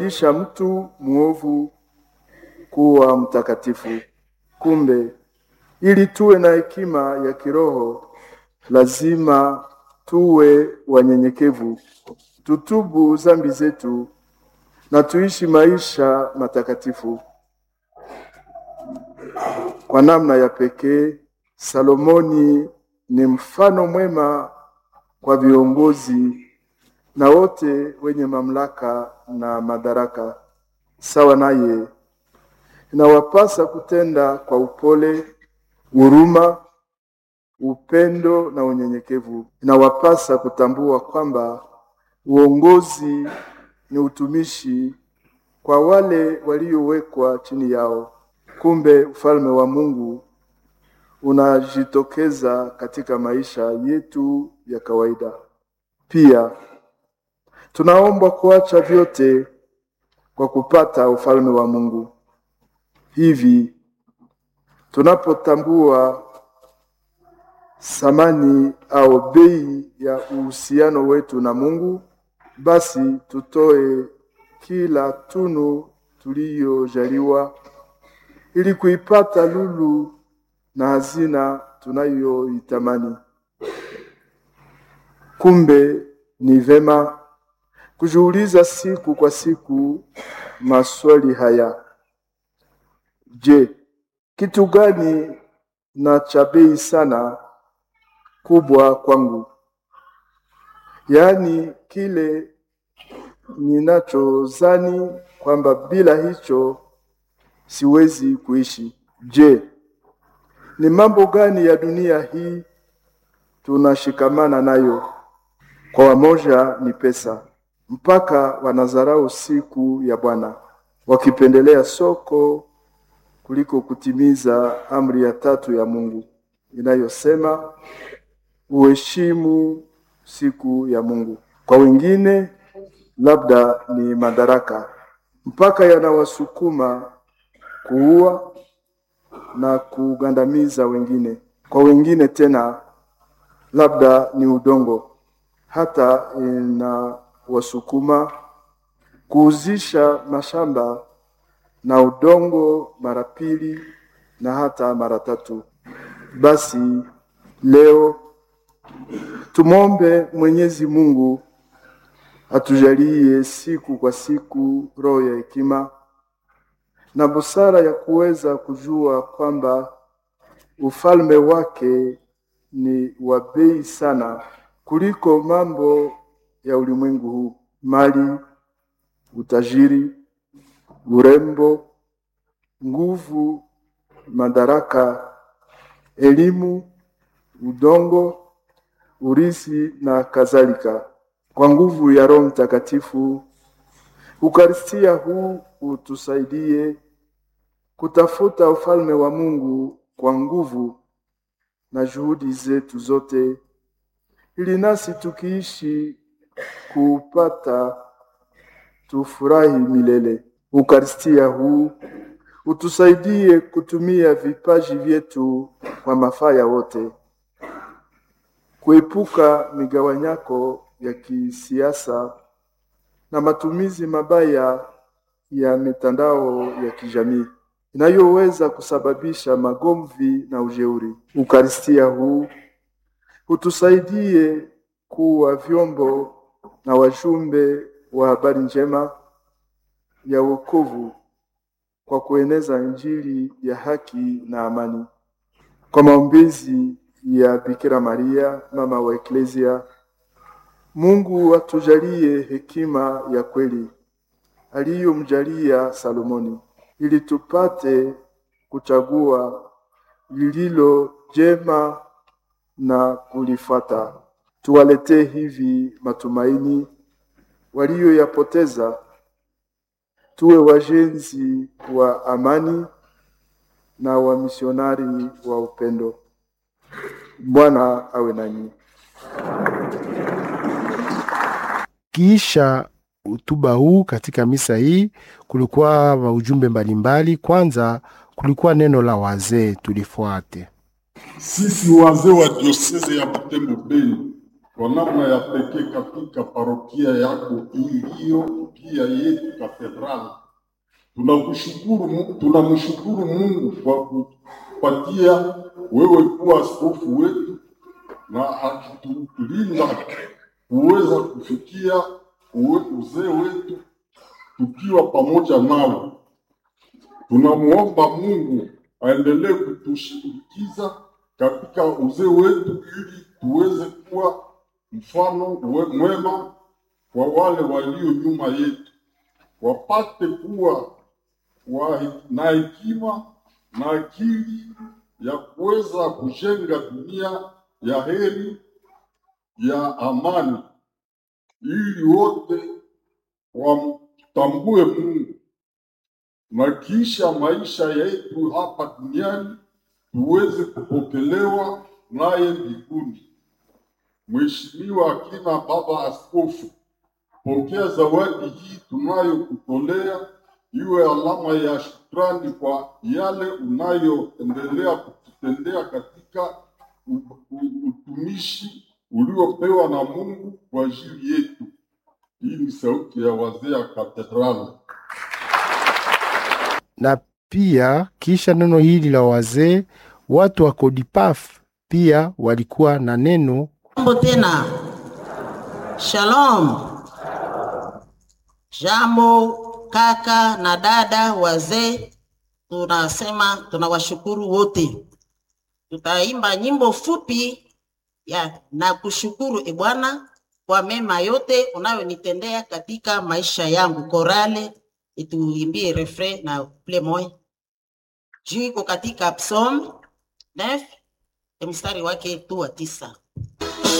isha mtu mwovu kuwa mtakatifu. Kumbe ili tuwe na hekima ya kiroho, lazima tuwe wanyenyekevu, tutubu zambi zetu na tuishi maisha matakatifu. Kwa namna ya pekee, Salomoni ni mfano mwema kwa viongozi na wote wenye mamlaka na madaraka. Sawa naye, inawapasa kutenda kwa upole, huruma, upendo na unyenyekevu. Inawapasa kutambua kwamba uongozi ni utumishi kwa wale waliowekwa chini yao. Kumbe ufalme wa Mungu unajitokeza katika maisha yetu ya kawaida. Pia tunaombwa kuacha vyote kwa kupata ufalme wa Mungu. Hivi tunapotambua thamani au bei ya uhusiano wetu na Mungu, basi tutoe kila tunu tuliyojaliwa ili kuipata lulu na hazina tunayoitamani. Kumbe ni vema kujiuliza siku kwa siku maswali haya: Je, kitu gani na cha bei sana kubwa kwangu? Yaani kile ninachozani kwamba bila hicho siwezi kuishi. Je, ni mambo gani ya dunia hii tunashikamana nayo? Kwa wamoja ni pesa, mpaka wanadharau siku ya Bwana, wakipendelea soko kuliko kutimiza amri ya tatu ya Mungu inayosema uheshimu siku ya Mungu. Kwa wengine labda ni madaraka, mpaka yanawasukuma kuua na kugandamiza wengine. Kwa wengine tena labda ni udongo, hata inawasukuma kuuzisha mashamba na udongo mara pili na hata mara tatu. Basi leo tumwombe Mwenyezi Mungu atujalie siku kwa siku roho ya hekima na busara ya kuweza kujua kwamba ufalme wake ni wa bei sana kuliko mambo ya ulimwengu huu: mali, utajiri, urembo, nguvu, madaraka, elimu, udongo, urisi na kadhalika. Kwa nguvu ya Roho Mtakatifu, Ukaristia huu utusaidie kutafuta ufalme wa Mungu kwa nguvu na juhudi zetu zote, ili nasi tukiishi kuupata tufurahi milele. Ukaristia huu utusaidie kutumia vipaji vyetu kwa mafaa ya wote, kuepuka migawanyako ya kisiasa na matumizi mabaya ya mitandao ya kijamii inayoweza kusababisha magomvi na ujeuri. Ukaristia huu utusaidie kuwa vyombo na wajumbe wa habari njema ya wokovu kwa kueneza Injili ya haki na amani. Kwa maombezi ya Bikira Maria, mama wa Eklesia, Mungu atujalie hekima ya kweli aliyomjalia Salomoni, ili tupate kuchagua lililo jema na kulifuata. Tuwaletee hivi matumaini walioyapoteza, tuwe wajenzi wa amani na wamisionari wa upendo. Bwana awe nanyi. Kisha utuba huu katika misa hii kulikuwa maujumbe mbalimbali. Kwanza kulikuwa neno la wazee, tulifuate. Sisi wazee wa dioseze ya Butembo Bay kwa namna ya pekee katika parokia yako iliyo pia yetu katedrali. Tunakushukuru, Mu- tunamshukuru Mungu kwa kupatia wewe kuwa askofu wetu na akitulinda kuweza kufikia uwe- uzee wetu tukiwa pamoja nawe. Tunamwomba Mungu aendelee kutushindikiza katika uzee wetu ili tuweze kuwa mfano we- mwema kwa wale walio nyuma yetu, wapate kuwa wa, na hekima na akili ya kuweza kujenga dunia ya heri ya amani, ili wote wamtambue Mungu na kisha maisha yetu hapa duniani tuweze kupokelewa naye mbinguni. Mheshimiwa akina Baba Askofu, pokea zawadi hii tunayokutolea iwe alama ya shukrani kwa yale unayoendelea kututendea katika u- u- utumishi uliopewa na Mungu kwa ajili yetu. Hii ni sauti ya wazee ya katedrali. na pia kisha neno hili la wazee, watu wa Kodipaf pia walikuwa na neno Jambo tena. Shalom. Jambo kaka na dada wazee, tunasema tunawashukuru wote. Tutaimba nyimbo fupi ya na kushukuru e Bwana kwa mema yote unayonitendea katika maisha yangu. Korale ituimbie refrain na ple moya juu iko katika Psalm 9 mstari wake tu wa tisa.